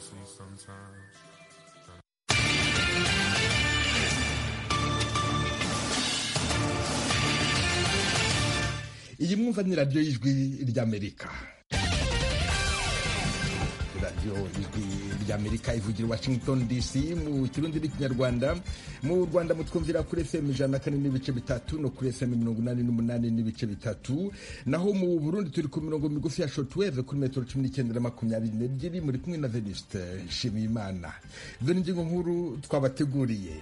see sometimes. iyi mwumva ni radiyo y'ijwi ry'amerika radiyo ijwi ry'amerika ivugira washington dc mu kirundi n'ikinyarwanda mu rwanda mutwumvira kuri fm ijana na kane n'ibice bitatu no kuri fm mirongo inani n'umunani n'ibice bitatu naho mu burundi turi ku mirongo migufi ya shotweve kuri metero cumi n'icyenda na makumyabiri n'ebyiri muri kumwe na venuste nshimiyimana izo ni ingingo nkuru twabateguriye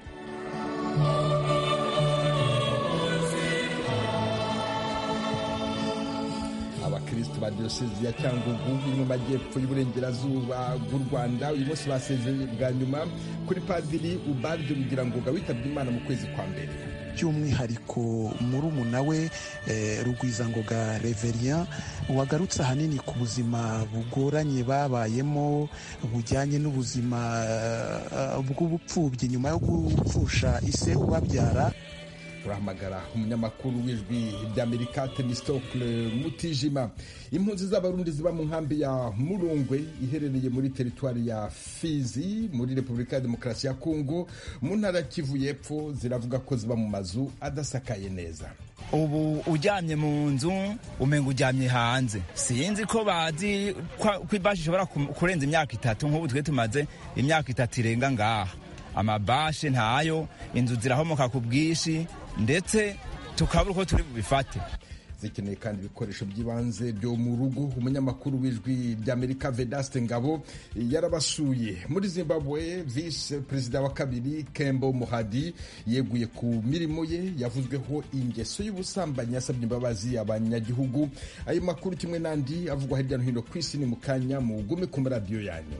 abakristo ba diyosezi ya cyangugu iri mu majyepfo y'uburengerazuba bw'u rwanda uyu munsi basezeye bwa nyuma kuri padiri ubaryo kugira ngo witabye imana mu kwezi kwa mbere by'umwihariko murumuna we rugwizangoga reverien wagarutse ahanini ku buzima bugoranye babayemo bujyanye n'ubuzima bw'ubupfubyi nyuma yo gupfusha ise ubabyara turahamagara umunyamakuru w'ijwi ry'amerika temistokle mutijima impunzi z'abarundi ziba mu nkambi ya murungwe iherereye muri teritwari ya fizi muri repubulika ya demokarasi ya kongo mu ntara ya kivu y'epfo ziravuga ko ziba mu mazu adasakaye neza ubu ujyamye mu nzu umenga ujyamye hanze sinzi ko bazi ko ibashi ishobora kurenza imyaka itatu nk'ubu twe tumaze imyaka itatu irenga ngaha amabashe ntayo inzu zirahomoka ku bwinshi ndetse tukabura uko turi bubifate zikeneye kandi ibikoresho by'ibanze byo mu rugo umunyamakuru w'ijwi ry'amerika vedaste ngabo yarabasuye muri zimbabwe visi perezida wa kabiri kembo muhadi yeguye ku mirimo ye yavuzweho ingeso y'ubusambanyi yasabye imbabazi abanyagihugu ayo makuru kimwe n'andi avugwa hirya no hino ku isi ni mu kanya mugume ku maradiyo yanyu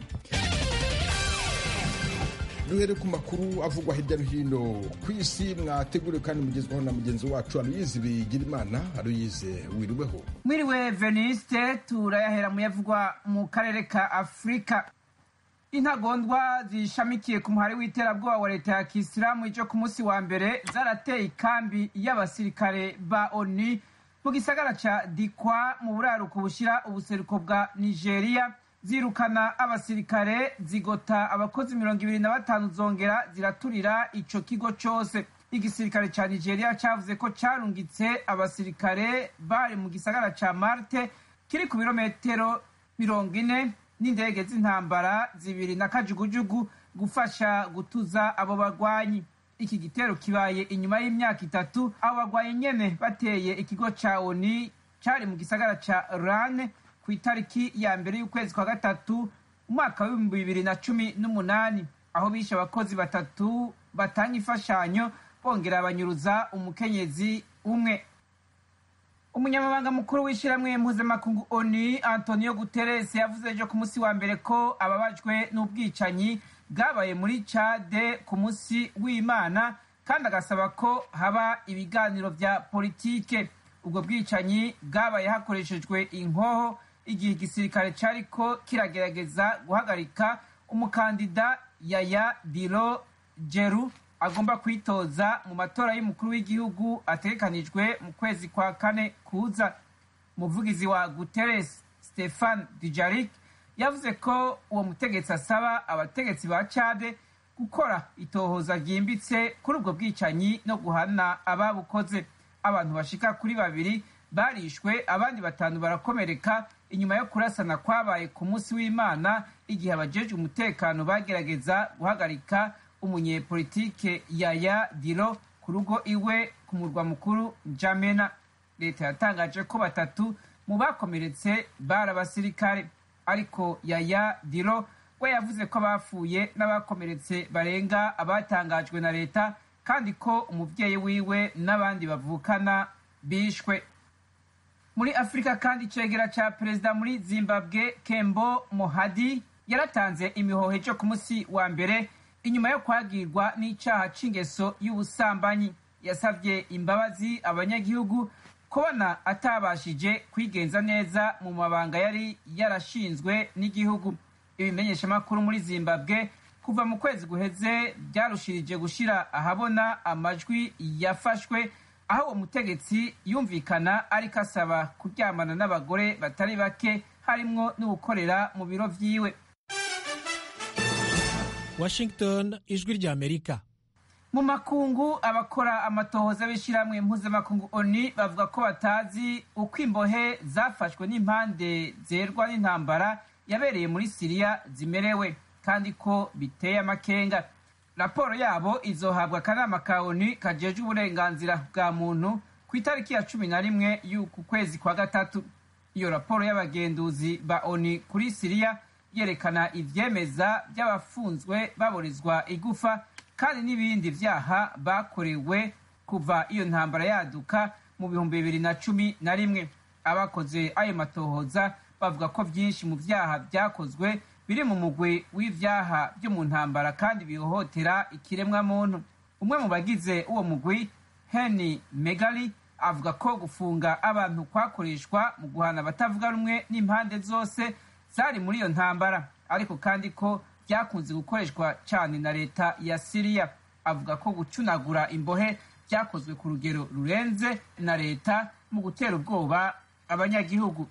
duhere ku makuru avugwa hirya no hino ku isi mwateguriwe kandi mugezwaho na mugenzi wacu aruyizi bigira imana aruyize wiriweho mwiriwe veniste turayahera mu yavugwa mu karere ka afurika intagondwa zishamikiye ku muhari w'iterabwoba wa leta ya kisilamu icyo ku munsi wa mbere zarateye ikambi y'abasirikare ba oni mu gisagara ca dikwa mu buraruko bushyira ubuseruko bwa nigeria zirukana abasirikare zigota abakozi mirongo ibiri na batanu zongera ziraturira ico kigo cose igisirikare ca nigeria cavuze ko carungitse abasirikare bari mu gisagara ca marte kiri ku birometero mirongo ine n'indege z'intambara zibiri na kajugujugu gufasha gutuza abo bagwanyi iki gitero kibaye inyuma y'imyaka itatu abo bagwanyi nyene bateye ikigo ca oni cari mu gisagara ca rane ku itariki ya mbere y'ukwezi kwa gatatu umwaka w'ibihumbi bibiri na cumi n'umunani aho bishe abakozi batatu batanga imfashanyo bongera banyuruza umukenyezi umwe umunyamabanga mukuru w'ishyirahamwe mpuzamakungu oni antonio guterres yavuze ejo ku munsi wa mbere ko ababajwe n'ubwicanyi bwabaye muri cade ku munsi w'imana kandi agasaba ko haba ibiganiro vya politike ubwo bwicanyi bwabaye hakoreshejwe inkoho igihe igisirikare cariko kiragerageza guhagarika umukandida yaya diro jeru agomba kwitoza mu matora y'umukuru w'igihugu ategekanijwe mu kwezi kwa kane kuza umuvugizi wa guterres stefan dijarik yavuze ko uwo mutegetsi asaba abategetsi ba cade gukora itohoza ryimbitse kuri ubwo bwicanyi no guhana ababukoze abantu bashika kuri babiri barishwe abandi batanu barakomereka inyuma yo kurasana kwabaye ku munsi w'imana igihe abajejwe umutekano bagerageza guhagarika umunyepolitike yaya diro ku rugo iwe ku murwa mukuru jamena leta yatangaje ko batatu mu bakomeretse bari abasirikare ariko yaya diro we yavuze ko abapfuye n'abakomeretse barenga abatangajwe na leta kandi ko umubyeyi wiwe n'abandi bavukana bishwe muri afurika kandi icegera ca perezida muri zimbabwe kembo mohadi yaratanze imihoho cyo ku munsi wa mbere inyuma yo kwagirwa n'icaha c'ingeso y'ubusambanyi yasavye imbabazi abanyagihugu kubona atabashije kwigenza neza mu mabanga yari yarashinzwe n'igihugu ibimenyeshamakuru muri zimbabwe kuva mu kwezi guheze byarushirije gushira ahabona amajwi yafashwe aho uwo mutegetsi yumvikana ariko asaba kuryamana n'abagore batari bake harimwo n'ugukorera mu biro vyiwe washington ijwi ry'amerika mu makungu abakora amatohoza b'ishyirahamwe mpuzamakungu oni bavuga ko batazi uko imbohe zafashwe n'impande zerwa n'intambara yabereye muri siriya zimerewe kandi ko biteye amakenga raporo yabo izohabwa akanama ka oni kajejwe uburenganzira bwa muntu ku itariki ya cumi na rimwe y'uku kwezi kwa gatatu iyo raporo y'abagenduzi ba oni kuri siriya yerekana ivyemeza by'abafunzwe baburizwa igufa kandi n'ibindi vyaha bakorewe kuva iyo ntambara yaduka mu bihumbi bibiri na cumi na rimwe abakoze ayo matohoza bavuga ko vyinshi mu vyaha vyakozwe biri mu mugwi w'ivyaha vyo mu ntambara kandi bihohotera ikiremwa muntu umwe mu bagize uwo mugwi heni megali avuga ko gufunga abantu kwakoreshwa mu guhana abatavuga rumwe n'impande zose zari muri iyo ntambara ariko kandi ko byakunze gukoreshwa cyane na leta ya siriya avuga ko gucunagura imbohe byakozwe ku rugero rurenze na leta mu gutera ubwoba abanyagihugu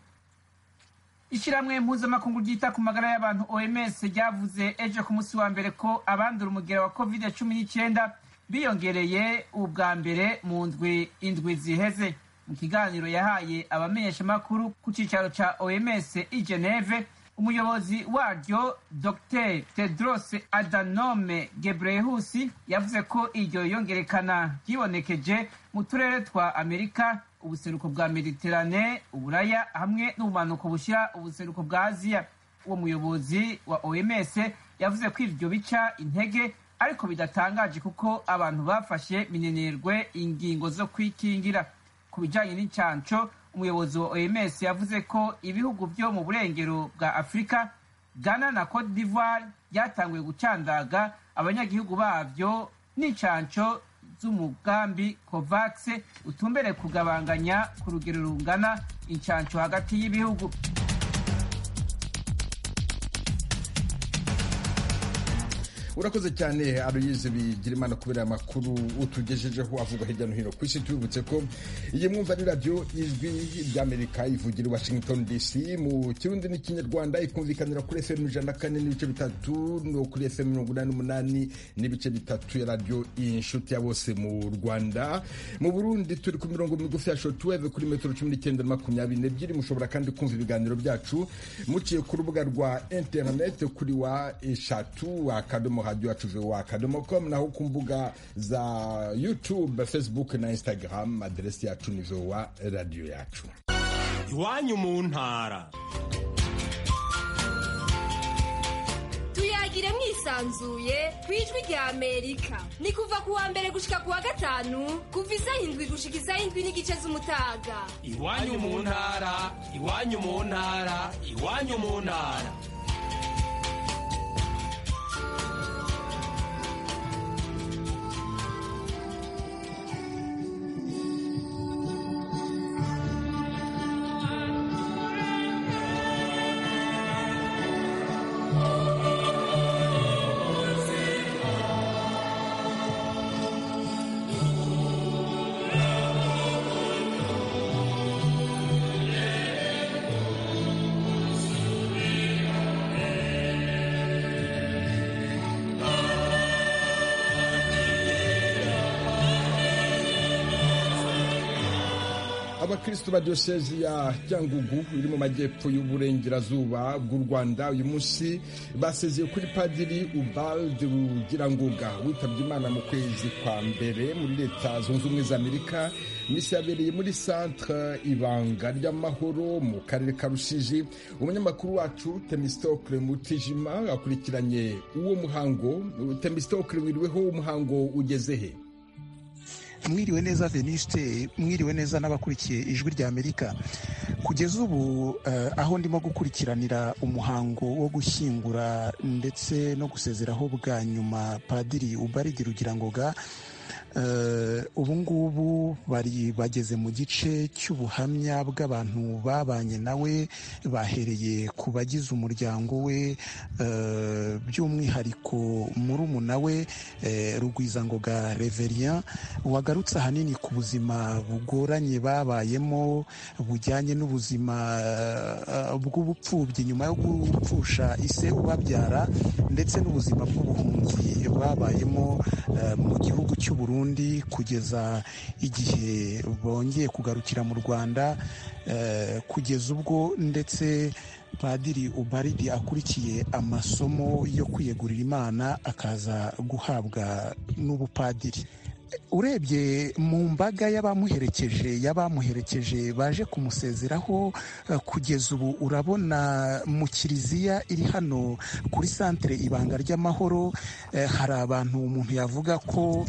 ishyirahamwe mpuzamakungu ryita ku magara y'abantu oms ryavuze ejo ku munsi wa mbere ko abandura umugera wa covid cumi n'icyenda biyongereye ubwa mbere mu ndwi indwi ziheze mu kiganiro yahaye abamenyeshamakuru ku cyicaro cya oms i geneve umuyobozi waryo dr tedros adanome gebreyesus yavuze ko iryo yongerekana ryibonekeje mu turere twa amerika ubuseruko bwa mediterane uburaya hamwe n'ubumanuko bushyira ubuseruko bwa aziya uwo muyobozi wa oms yavuze ko ibyo bica intege ariko bidatangaje kuko abantu bafashe minenerwe ingingo zo kwikingira ku bijyanye n'icyanco umuyobozi wa oms yavuze ko ibihugu byo mu burengero bwa afurika ghana na cote d'ivoire byatanguye gucandaga abanyagihugu babyo n'incanco z'umugambi covax utumbere kugabanganya ku rugero rungana incanco hagati y'ibihugu urakoze cyane aruyize bigira imana kubera amakuru utugejejeho avugwa hirya no hino ku isi tubibutse ko iyi mwumva ari radiyo ijwi ry'amerika ivugira i washington dc mu kirundi n'ikinyarwanda ikumvikanira kuri fm ijana na kane n'ibice bitatu no kuri fm mirongo inani n'umunani n'ibice bitatu ya radiyo inshuti ya bose mu rwanda mu burundi turi ku mirongo migufi ya shotuweve kuri metero cumi n'icyenda na makumyabiri n'ebyiri mushobora kandi kumva ibiganiro byacu muciye ku rubuga rwa interineti kuri wa eshatu akadomo radio yacu voa akadomo com naho ku mbuga za youtube facebook na instagram aderesi yacu ni voa radio yacu iwanyu mu ntara tuyagire mwisanzuye ku ijwi rya amerika ni kuva ku wa mbere gushika ku wa gatanu kuva isaha indwi gushika isaha indwi n'igice z'umutaga iwanyu mu ntara iwanyu mu ntara iwanyu mu ntara abakristo ba diyosezi ya cyangugu iri mu majyepfo y'uburengerazuba bw'u rwanda uyu munsi basezeye kuri padiri ubalde rugirangoga witabye imana mu kwezi kwa mbere muri leta zunze ubumwe za amerika misi yabereye muri centre ibanga ry'amahoro mu karere ka rushiji umunyamakuru wacu temistokle mutijima akurikiranye uwo muhango temistokle wiriweho umuhango ugeze he mwiriwe neza veniste mwiriwe neza n'abakurikiye ijwi rya amerika kugeza ubu uh, aho ndimo gukurikiranira umuhango wo gushyingura ndetse no gusezeraho bwa nyuma padiri ubaridi rugirangoga ubu ngubu bari bageze mu gice cy'ubuhamya bw'abantu babanye nawe bahereye ku bagize umuryango we by'umwihariko murumuna we rugwizangoga reverien wagarutse ahanini ku buzima bugoranye babayemo bujyanye n'ubuzima bw'ubupfubyi nyuma yo gupfusha ise ubabyara ndetse n'ubuzima bw'ubuhunzi babayemo mu gihugu cy'u Burundi kugeza igihe bongeye kugarukira mu Rwanda kugeza ubwo ndetse padiri ubaridi akurikiye amasomo yo kwiyegurira imana akaza guhabwa n'ubupadiri urebye mu mbaga y'abamuherekeje y'abamuherekeje baje kumusezeraho kugeza ubu urabona mu kiliziya iri hano kuri santere ibanga ry'amahoro hari abantu umuntu yavuga ko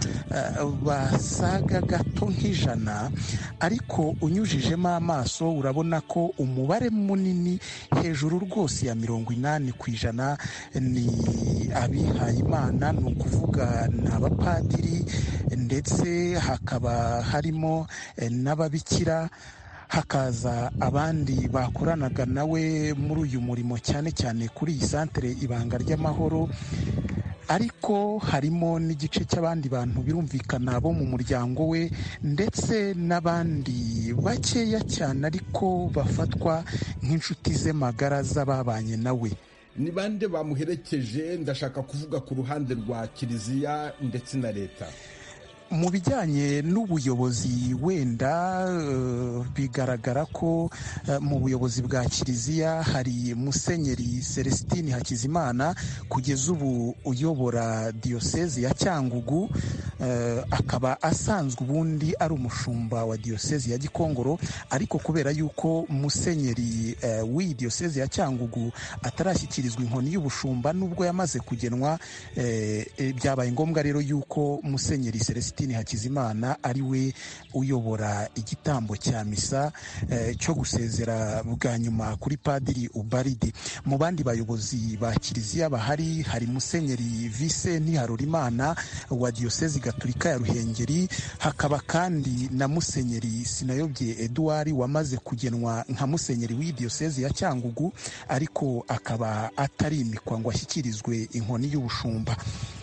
basaga gato nk'ijana ariko unyujijemo amaso urabona ko umubare munini hejuru rwose ya mirongo inani ku ijana ni abihaye imana ni ukuvuga ni abapadiri ndetse hakaba harimo n'ababikira hakaza abandi bakoranaga nawe muri uyu murimo cyane cyane kuri iyi santere ibanga ry'amahoro ariko harimo n'igice cy'abandi bantu birumvikana bo mu muryango we ndetse n'abandi bakeya cyane ariko bafatwa nk'inshuti ze magara z'ababanye nawe ni bande bamuherekeje ndashaka kuvuga ku ruhande rwa kiliziya ndetse na leta mu bijyanye n'ubuyobozi wenda bigaragara ko mu buyobozi bwa kiliziya hari musenyeri celestine hakizimana kugeza ubu uyobora diyosezi ya cyangugu akaba asanzwe ubundi ari umushumba wa diyosezi ya gikongoro ariko kubera yuko musenyeri w'iyi diyosezi ya cyangugu atarashyikirizwa inkoni y'ubushumba nubwo yamaze kugenwa byabaye ngombwa rero yuko musenyeri celestine hakizimana ari we uyobora igitambo cya misa cyo gusezera bwa nyuma kuri padiri ubaridi mu bandi bayobozi ba kiliziya bahari hari musenyeri vise ntiharurimana wa diyosezi gaturika ya ruhengeri hakaba kandi na musenyeri sinayobye eduard wamaze kugenwa nka musenyeri w'iyi diyosezi ya cyangugu ariko akaba atarimikwa ngo ashyikirizwe inkoni y'ubushumba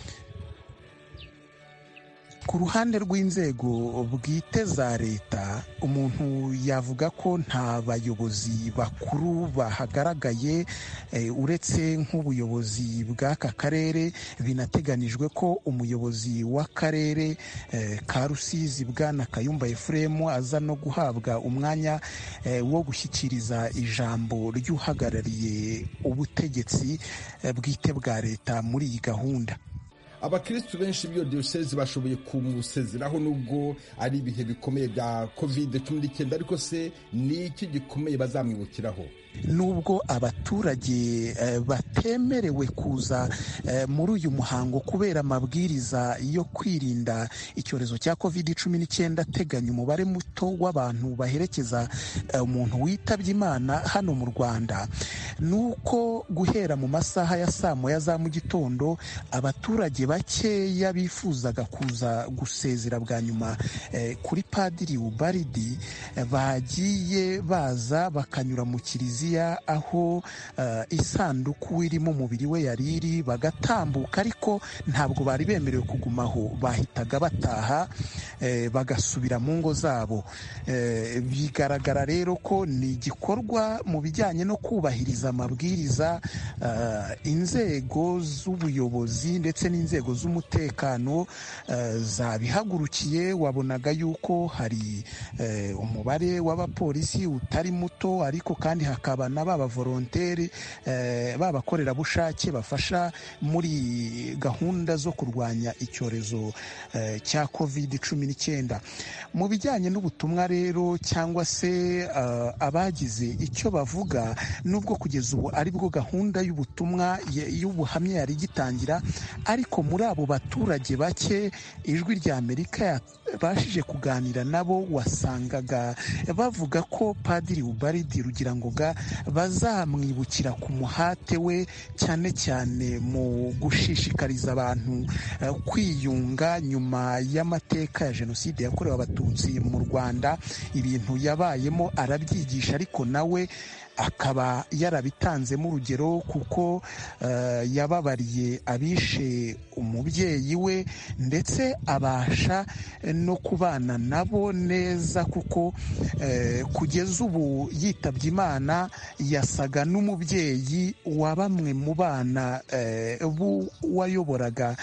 ku ruhande rw'inzego bwite za leta umuntu yavuga ko nta bayobozi bakuru bahagaragaye uretse nk'ubuyobozi bw'aka karere binateganijwe ko umuyobozi w'akarere ka rusizi bwana kayumba efuremu aza no guhabwa umwanya wo gushyikiriza ijambo ry'uhagarariye ubutegetsi bwite bwa leta muri iyi gahunda abakirisitu benshi b'iyo diyosezi bashoboye kumusezeraho nubwo ari ibihe bikomeye bya kovide cumi n'icyenda ariko se ni iki gikomeye bazamwibukiraho nubwo abaturage batemerewe kuza muri uyu muhango kubera amabwiriza yo kwirinda icyorezo cya covid cumi n'icyenda ateganya umubare muto w'abantu baherekeza umuntu witabye imana hano mu rwanda ni uko guhera mu masaha ya saa moya za mu gitondo abaturage bakeya bifuzaga kuza gusezera bwa nyuma kuri padiri ubaridi bagiye baza bakanyura mu kiliziya aho isanduku irimo umubiri we yari iri bagatambuka ariko ntabwo bari bemerewe kugumaho bahitaga bataha bagasubira mu ngo zabo bigaragara rero ko ni igikorwa mu bijyanye no kubahiriza amabwiriza inzego z'ubuyobozi ndetse n'inzego z'umutekano zabihagurukiye wabonaga yuko hari umubare w'abapolisi utari muto ariko kandi hakaba na ba bavoronteri b'abakorerabushake bafasha muri gahunda zo kurwanya icyorezo cya covid cumi n'icyenda mu bijyanye n'ubutumwa rero cyangwa se abagize icyo bavuga nubwo kugeza ubu aribwo gahunda y'ubutumwa y'ubuhamya yari igitangira ariko muri abo baturage bake ijwi rya amerika wabashije kuganira nabo wasangaga bavuga ko padiri ubaridi rugirangoga bazamwibukira ku muhate we cyane cyane mu gushishikariza abantu kwiyunga nyuma y'amateka ya jenoside yakorewe abatutsi mu rwanda ibintu yabayemo arabyigisha ariko nawe akaba yarabitanzemo urugero kuko yababariye abishe umubyeyi we ndetse abasha no kubana nabo neza kuko kugeza ubu yitabye imana yasaga n'umubyeyi wa bamwe mu bana wayoboraga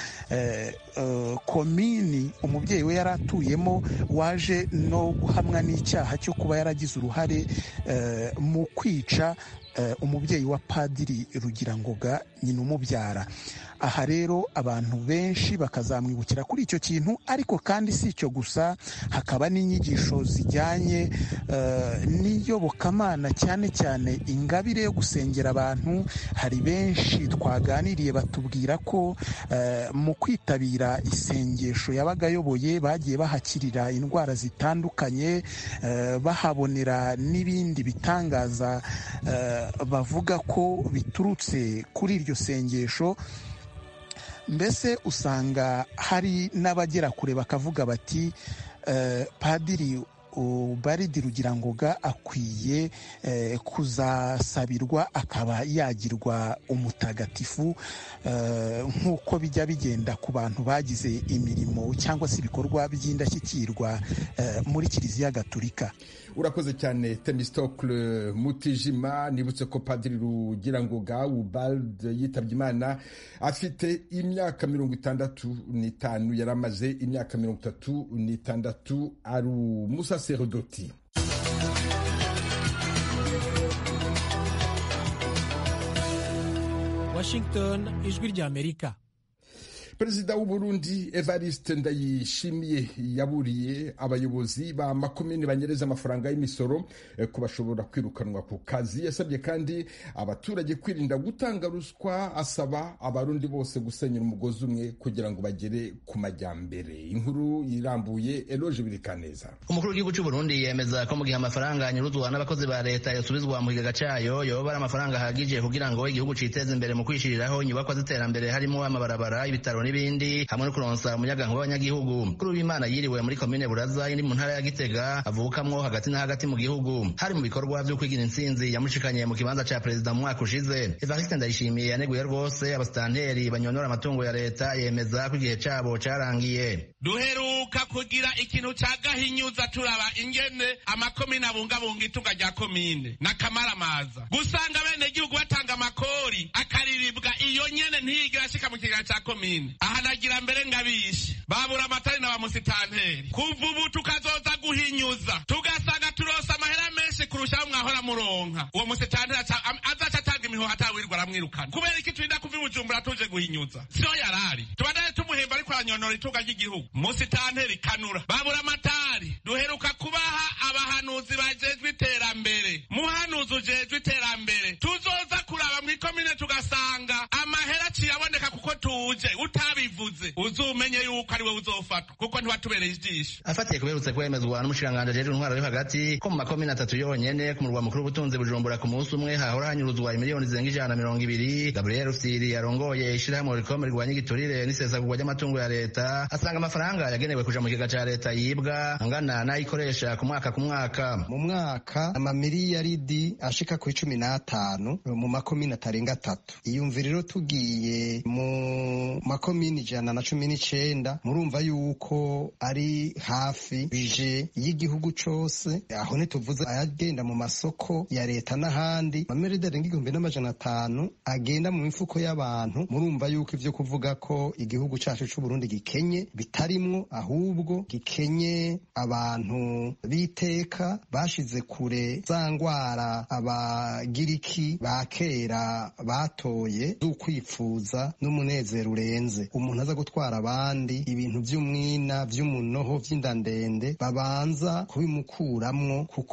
komini umubyeyi we yari atuyemo waje no guhamwa n'icyaha cyo kuba yaragize uruhare mu kwica umubyeyi wa padiri rugirangoga nyina umubyara aha rero abantu benshi bakazamwibukira kuri icyo kintu ariko kandi si icyo gusa hakaba n'inyigisho zijyanye n'iyobokamana cyane cyane ingabire yo gusengera abantu hari benshi twaganiriye batubwira ko mu kwitabira isengesho yabaga ayoboye bagiye bahakirira indwara zitandukanye bahabonera n'ibindi bitangaza bavuga ko biturutse kuri iryo sengesho mbese usanga hari n'abagera kure bakavuga bati padiri baridi rugirangoga akwiye kuzasabirwa akaba yagirwa umutagatifu nk'uko bijya bigenda ku bantu bagize imirimo cyangwa se ibikorwa by'indashyikirwa muri kiliziya gatulika urakoze cyane temistokle mutijima nibutse ko padiri rugirangoga ubald yitabye imana afite imyaka mirongo itandatu n'itanu yari amaze imyaka mirongo itatu n'itandatu ari umusaserodoti washington ijwi ry'amerika perezida w'uburundi evariste ndayishimiye yaburiye abayobozi ba makomini banyereza amafaranga y'imisoro ko bashobora kwirukanwa ku kazi yasabye kandi abaturage kwirinda gutanga ruswa asaba abarundi bose gusenyera umugozi umwe kugira ngo bagere ku majyambere inkuru irambuye eloge birikaneza umukuru w'igihugu cy'uburundi yemeza ko mu gihe amafaranga anyuruzwa n'abakozi ba leta yasubizwa mu kigega cyayo yoba ari amafaranga ahagije kugira ngo igihugu citeze imbere mu kwishiriraho inyubakwa z'iterambere harimo amabarabara ibitaro n'ibindi hamwe no kuronsa umuyagankuba w'abanyagihugu kuri w'imana yiriwe muri komine buraza iri mu ntara ya gitega avukamwo hagati na hagati mu gihugu hari mu bikorwa vyo kwigira intsinzi yamushikanye mu kibanza ca perezida mu mwaka ushize evariste ndayishimiye yaneguye rwose abasitanteri banyonora amatungo ya leta yemeza ko igihe cabo carangiye duheruka kugira ikintu ca gahinyuza turaba ingene amakomine abungabunga itunga rya komine n'akamaramaza gusanga bene gihugu batanga amakori akariribwa iyo nyene ntiyigera ashika mu kigega ca komine aha nagira mbere ngabishe babura amatari na bamusitanteri kuva ubu tukazoza guhinyuza tugasanga turosa amahera menshi kurushaho mwahora muronka uwo musitanteri azaca atanga imihoho atawirirwa aramwirukana kubera iki turinda kuva ibujumbura tuje guhinyuza siyo yarari tubandane tumuhemba ariko aranyonora itunga ry'igihugu musitanteri kanura babura amatari duheruka kubaha abahanuzi bajejwe iterambere muhanuzi ujejwe iterambere tuzoza kuraba mw'ikomine tugasanga amahera aciye aboneka kuko tuje utabivuze uzumenye yuko ari we uzofatwa kuko ntiwatubereye ijisho afatiye kuberutse kwemezwa n'umushikiranganji ajejwe intwaro yo hagati ko mu makomine atatu yonyene ku murwa mukuru w'ubutunzi bujumbura ku munsi umwe hahora hanyuruzwa imiliyoni zirenga ijana na mirongo ibiri gabriel rufyiri yarongoye ishirahamwe rikome rirwanya igiturire n'isesagurwa ry'amatungo ya leta asanga amafaranga yagenewe kuja mu kigega ca leta yibwa angana n'ayikoresha ku mwaka ku mwaka mu mwaka amamiliyaridi ashika ku icumi n'atanu mu makomine atarenga atatu iyumvire rero tugiye mu makomine ijana na cumi n'icenda murumva yuko ari hafi bije y'igihugu cose aho ntituvuze ayagenda mu masoko ya leta n'ahandi amamiriyaridi arenga igihumbi n'amajana atanu agenda mu mifuko y'abantu murumva yuko ivyo kuvuga ko igihugu cacu c'uburundi gikenye bitarimwo ahubwo gikenye abantu b'iteka bashize kure za ngwara abagiriki ba kera batoye z'ukwifuza n'umunezero urenze umuntu aza gutwara abandi ibintu vy'umwina vy'umunoho vy'inda ndende babanza kubimukuramwo kuko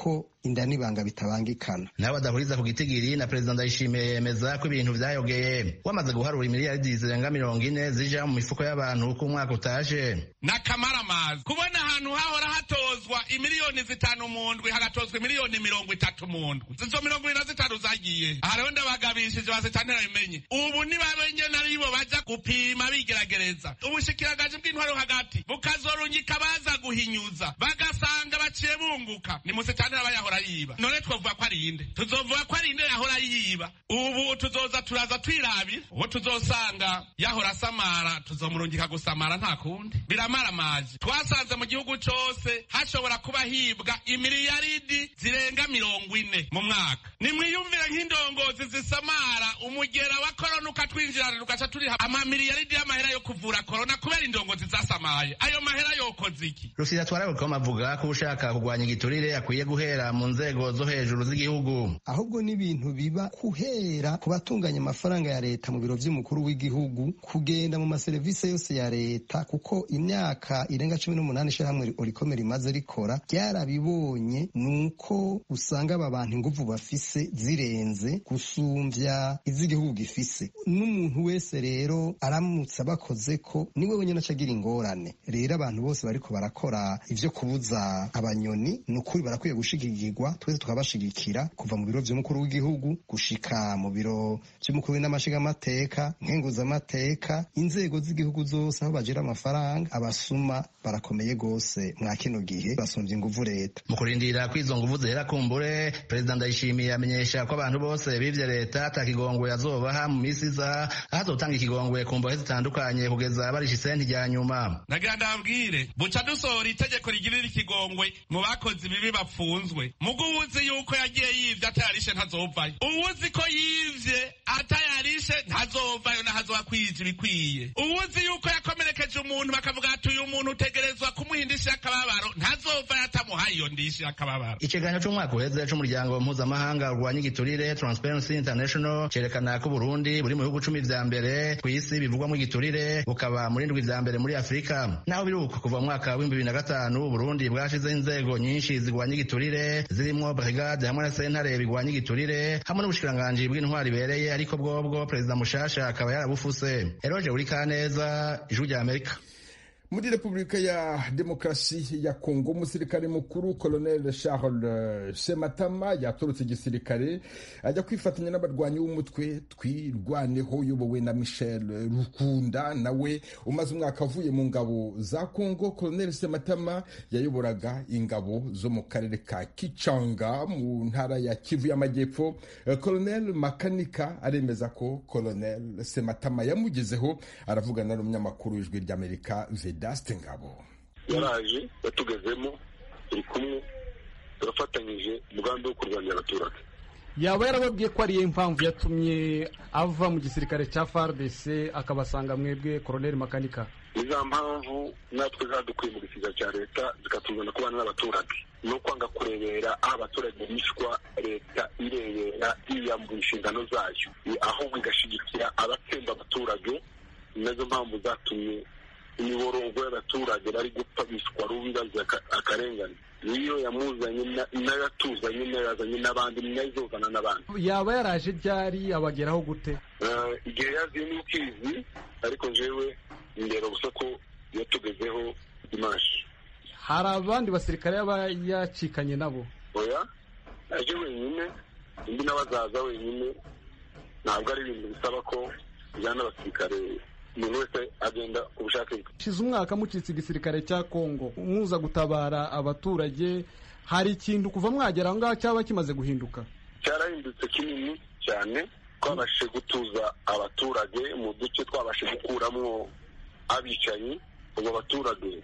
inda n'ibanga bitabangikana nabo badahuriza ku gitigiri na perezida ndayishimiye yemeza ko ibintu vyayogeye wamaze guharura imiliyaridi zirenga mirongo ine zija mu mifuko y'abantu uko umwaka utaje n'akamaramazi kubona ahantu hahora hatozwa imiliyoni zitanu mu ndwi hagatozwa imiliyoni mirongo itatu mu ndwi izo mirongo ibiri na zitanu zagiye aha rero ndabagabishije bazitantera bimenye ubu nibabenye naribo baja gupima bigeragereza ubushikiranganje bw'intwaro hagati bukazorungika baza guhinyuza bagasanga baciye bunguka ni musitantera bayahora yiba none twovuga ko ari inde tuzovuga ko ari inde yahora yiba ubu tuzoza turaza twirabira uwo tuzosanga yahora asamara tuzomurungika gusamara nta kundi biramaramaje twasanze mu gihugu cose hashobora kuba hibwa imiliyaridi zirenga mirongo ine mu mwaka nimwiyumvire nk'indongozi zisamara umugera wa korona ukatwinjirana tugaca turiha amamiliyaridi y'amahera yo kuvura korona kubera indongozi zasamaye ayo mahera yokoze iki rusira twarabukoma avuga ko ushaka kurwanya igiturire akwiye guhera mu nzego zo hejuru z'igihugu ahubwo n'ibintu biba kuhera ku batunganya amafaranga ya leta mu biro vy'umukuru w'igihugu kugenda mu maserivisi yose ya leta kuko imyaka irenga cumi n'umunani ishirahamwe orikome rimaze rikora ryarabibonye nuko usanga aba bantu inguvu bafise zirenze gusumvya iz'igihugu gifise n'umuntu wese rero aramutse abakoze ko niwe wenyine acagira ingorane rero abantu bose bariko barakora ivyo kubuza abanyoni ni ukuri barakwiye gushigikirwa twese tukabashigikira kuva mu biro vy'umukuru w'igihugu gushika mu biro vy'umukuru n'amashigamateka nkenguzamateka inzego z'igihugu zose aho bagira amafaranga abasuma barakomeye gose mwa kino gihe basumvye inguvu leta mu kurindira ko izo nguvu zihera kumbure perezida ndayishimiye amenyesha ko abantu bose bivye leta ata kigongwe azobaha mu misi iza ahazotanga ikigongwe ku mbohe zitandukanye kugeza barisha isenti rya nyuma nagira ndabwire buca dusohora itegeko rigirira ikigongwe mu bakozi bibi bapfunzwe mugo uwuzi yuko yagiye yivye atayarishe ntazovayo uwuzi ko yivye atayarishe ntazovayo nahazoba kwija ibikwiye uwuzi yuko yakomerekeje umuntu bakavuga ati uyu muntu utegerezwa kumuha indishyi y'akababaro ntazovayo atamuhaye iyo ndishyi y'akababaro ikiganiro c'umwaka uheze c'umuryango mpuzamahanga urwanya igiturire transparency international cerekana ko uburundi buri mu bihugu cumi vya mbere kw'isi bivugwamwo igiturire bukaba muri ndwi vya mbere muri afurika naho biri uko kuva mu mwaka w'ibihumbi bibiri na gatanu uburundi bwashizeho inzego nyinshi zigwanya igiturire zirimwo brigade hamwe na sentare bigwanya igiturire hamwe n'ubushikiranganji bw'intwari ibereye ariko bwobwo perezida mushasha akaba yarabufuse eroje uri kaneza ijwi rya amerika muri repubulika ya demokarasi ya kongo umusirikare mukuru colonel charles sematama yatorotse igisirikare ajya kwifatanya n'abarwanyi b'umutwe twirwaneho uyobowe na michel rukunda nawe umaze umwaka avuye mu ngabo za kongo colonel sematama yayoboraga ingabo zo mu karere ka kicanga mu ntara ya kivu y'amajyepfo colonel makanika aremeza ko colonel sematama yamugezeho aravugana n'umunyamakuru w'ijwi ry'amerika vedaste ngabo yaraje yatugezemo turi kumwe turafatanyije umugambi wo kurwanya abaturage yaba yarababwiye ko ariyo mpamvu yatumye ava mu gisirikare cya fardc akabasanga mwebwe koroneli makanika ni za mpamvu natwe zadukuye mu gisirikare cya leta zikatuzana kubana n'abaturage no kwanga kurebera aho abaturage bishwa leta irebera yiyambura inshingano zayo ahubwo igashigikira abatsemba abaturage ni nazo mpamvu zatumye imiborogo y'abaturage bari gupfa bishwa rubi bazira akarengane niyo yamuzanye nayo atuzanye nayo yazanye n'abandi nayo izozana n'abandi yaba yaraje ryari abageraho gute igihe yaziye n'ukizi ariko jewe ndeba gusa ko yatugezeho dimashi hari abandi basirikare yaba yacikanye nabo oya aje wenyine undi nawe azaza wenyine ntabwo ari ibintu bisaba ko bijyana n'abasirikare umuntu wese agenda ku bushake bwe shize umwaka mucitse igisirikare cya kongo muza gutabara abaturage hari ikintu kuva mwagera aho ngaho cyaba kimaze guhinduka cyarahindutse kinini cyane twabashije gutuza abaturage mu duce twabashije gukuramo abicanyi ubu abaturage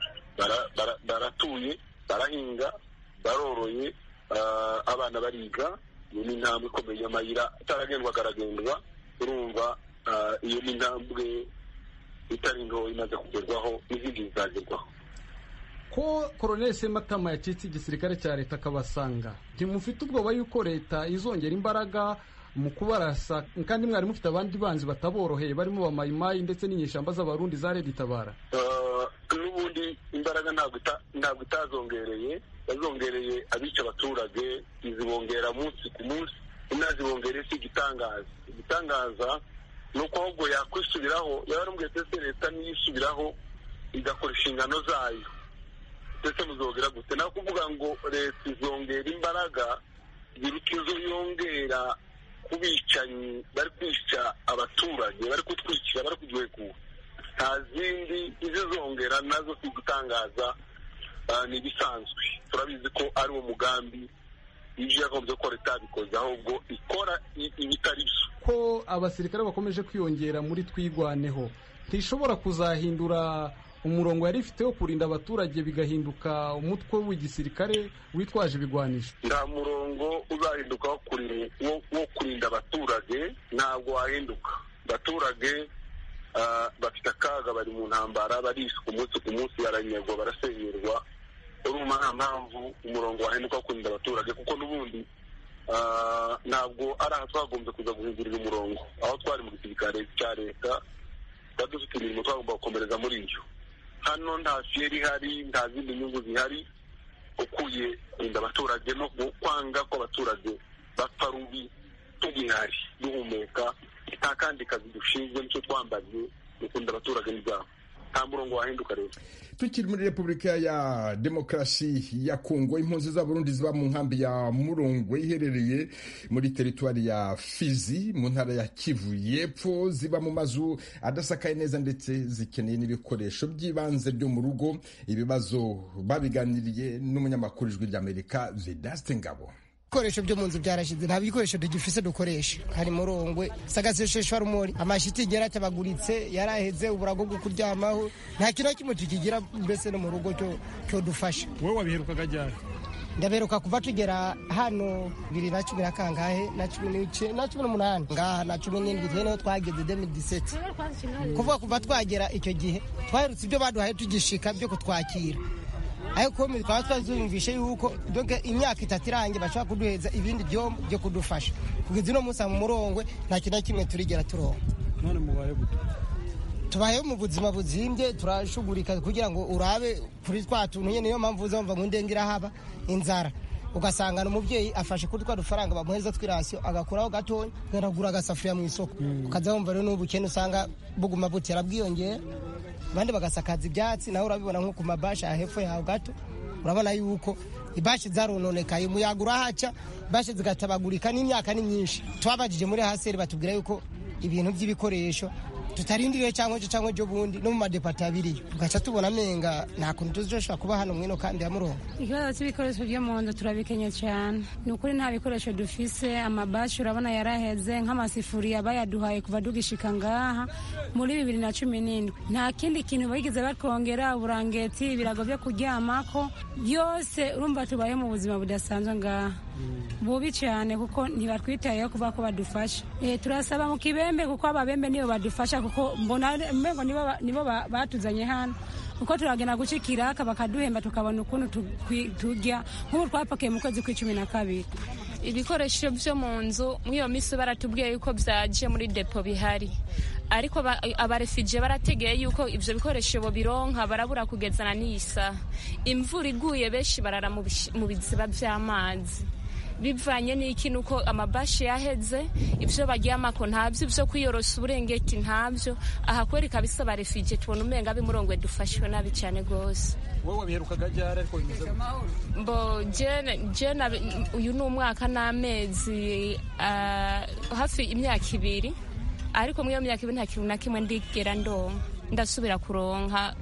baratuye barahinga baroroye abana bariga iyo ni intambwe ikomeye amayira ataragendwa aragendwa urumva iyo ni intambwe itari ngo imaze kugerwaho n'izindi zizagerwaho ko koroneli sematama yacitse igisirikare cya leta akabasanga ntimufite ubwoba yuko leta izongera imbaraga mu kubarasa kandi mwari mufite abandi banzi bataboroheye barimo bamayimayi ndetse n'inyeshyamba z'abarundi za redi itabara n'ubundi imbaraga imbaraga ntabwo itazongereye yazongereye abica abaturage izibongera munsi ku munsi inazibongereye si igitangaza igitangaza ni uko ahubwo yakwisubiraho yaba ari mbwese leta niyisubiraho igakora inshingano zayo ndetse muzongera gute nawe kuvuga ngo leta izongera imbaraga biruta izo yongera ku bicanyi bari kwica abaturage bari kutwikira bari kuduhekura nta zindi izizongera nazo si gutangaza ni ibisanzwe turabizi ko ari wo mugambi ibyo yagombye ko leta yabikoze ahubwo ikora ibitari byo ko abasirikare bakomeje kwiyongera muri twigwaneho ntishobora kuzahindura umurongo yari ifite wo kurinda abaturage bigahinduka umutwe w'igisirikare witwaje ibigwanisho nta murongo uzahinduka wo kurinda abaturage ntabwo wahinduka abaturage bafite akaga bari mu ntambara barishwa umunsi ku munsi baranyagwa barasenyerwa urumva nta mpamvu umurongo wahinduka wo kurinda abaturage kuko n'ubundi ntabwo ari aha twagombye kuza guhindurira umurongo aho twari mu gisirikare cya leta tuba dufite imirimo twagomba gukomereza muri iyo hano nta fiyeri ihari nta zindi nyungu zihari ukuye kurinda abaturage no kwanga ko abaturage bapfa rubi tugihari duhumeka nta kandi kazi dushinzwe nicyo twambaye ni kurinda abaturage n'ibyabo nta murongo wahinduka rero tukiri muri repubulika ya demokarasi ya kongo impunzi z'abarundi ziba mu nkambi ya murongwe iherereye muri teritwari ya fizi mu ntara ya kivu y'epfo ziba mu mazu adasakaye neza ndetse zikeneye n'ibikoresho by'ibanze byo mu rugo ibibazo babiganiriye n'umunyamakuru ijwi ry'amerika vedaste ngabo ibikoresho byo mu nzu byarashize nta bikoresho tugifise dukoresha hari murongwe sagasesheshwa rumori amashitingi yaratabaguritse yaraheze uburago bwo kuryamaho nta kintu na kimwe tukigira mbese no mu rugo cyo dufasha wowe wabiherukaga ryari ndaberuka kuva tugera hano bibiri na cumi na kangahe na cumi na cumi n'umunani ngaha na cumi n'indwi twe niho twageze demi diseti kuvuga kuva twagera icyo gihe twaherutse ibyo baduhaye tugishika byo kutwakira ariko twaba twazumvishe yuko imyaka itatu irangiye bashobora kuduheza ibindi byombo byo kudufasha kugeza uno munsi mu murongwe nta kintu na kimwe turigera turonka none mubaye gute tubayeho mu buzima buzimbye turashugurika kugira ngo urabe kuri twa tuntu nyine niyo mpamvu uzumva ngo ndenge irahaba inzara ugasanga umubyeyi afashe kuri twa dufaranga bamuhereza tw'irasiyo agakuraho gatoya agura agasafuriya mu isoko ukaza wumva rero n'ubukene usanga buguma butera bwiyongera abandi bagasakaza ibyatsi nawe urabibona nko ku mabashi ya hepfo yawe gato urabona yuko ibashi zarononekaye umuyaga urahaca ibashi zigatabagurika n'imyaka ni myinshi twabajije muri haseri batubwira yuko ibintu by'ibikoresho tutarindiriye cyangwa ejo cyangwa ejo bundi no mu madepata abiriyo tugaca tubona amenga nta kuntu tuzoshobora kuba hano mwino kandi ya murongo ikibazo cy'ibikoresho byo mu nzu turabikenye cyane ni ukuri nta bikoresho dufise amabashi urabona yaraheze nk'amasifuriya bayaduhaye kuva dugishika ngaha muri bibiri na cumi n'indwi nta kindi kintu bigeze bakongera uburangeti ibirago byo kuryamako byose urumva tubaye mu buzima budasanzwe ngaha bubi cyane kuko ntibatwitayeho kuba ko badufasha turasaba mu kibembe kuko ababembe nibo badufasha kuko mbona mbengo nibo batuzanye hano kuko turagenda gucikiraka bakaduhemba tukabona ukuntu turya nk'ubu twapakiye mu kwezi kw'icumi na kabiri ibikoresho byo mu nzu muri iyo minsi baratubwiye yuko byaje muri depo bihari ariko abarefije barategeye yuko ibyo bikoresho bironka barabura kugezana n'iyi saha imvura iguye benshi barara mu biziba by'amazi bivanye n'iki nuko amabashi yaheze ibyo baryamako ntabyo ibyo kwiyorosa uburengeti ntabyo aha kweri kabisa barefije tubona umenga bimurongwe dufashwe nabi cyane rwose wowe wabiherukaga ryari ariko bimeze mbo jena uyu ni umwaka n'amezi hafi imyaka ibiri ariko muri iyo myaka ibiri nta kintu na kimwe ndigera ndonka ndasubira kuronka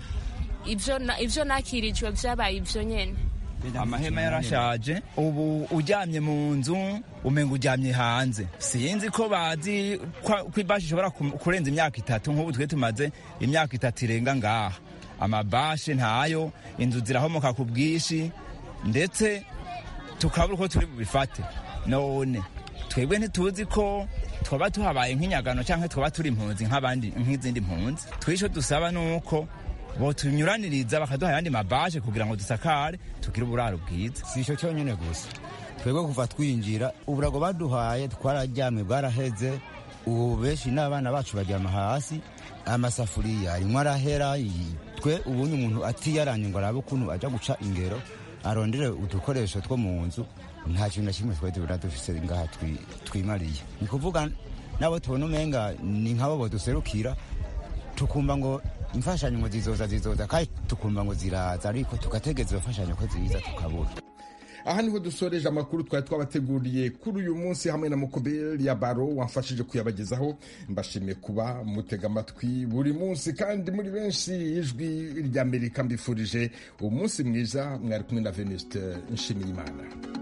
ibyo nakirijwe byabaye ibyo nyine amahema yarashaje ubu uryamye mu nzu umenga uryamye hanze sinzi ko bazi ko ibashi ishobora kurenza imyaka itatu nk'ubu twe tumaze imyaka itatu irenga ngaha amabashe ntayo inzu zirahomoka ku bwinshi ndetse tukabura uko turi bubifate none twebwe ntituzi ko twaba tuhabaye nk'inyagano cyangwa twaba turi impunzi nk'abandi nk'izindi mpunzi twisho dusaba ni uko botunyuraniriza bakaduha ayandi mabaje kugira ngo dusakare tugire uburaro bwiza si icyo cyonyine gusa twebwe kuva twinjira uburago baduhaye twararyamye bwaraheze ubu benshi n'abana bacu baryama hasi amasafuriya arimo arahera twe ubundi umuntu atiyaranye ngo arabe ukuntu ajya guca ingero arondere udukoresho two mu nzu nta kintu na kimwe twari tubona dufise ngaha twimariye ni kuvuga nabo tubona umenga ni nk'abo baduserukira tukumva ngo imfashanyo ngo zizoza zizoza kandi tukumva ngo ziraza ariko tugategeza iyo mfashanyo ko ziza tukabura aha niho dusoreje amakuru twari twabateguriye kuri uyu munsi hamwe na mukoberi ya baro wamfashije kuyabagezaho mbashimiye kuba mutega amatwi buri munsi kandi muri benshi ijwi ry'amerika mbifurije umunsi mwiza mwari kumwe na venuste nshimiyimana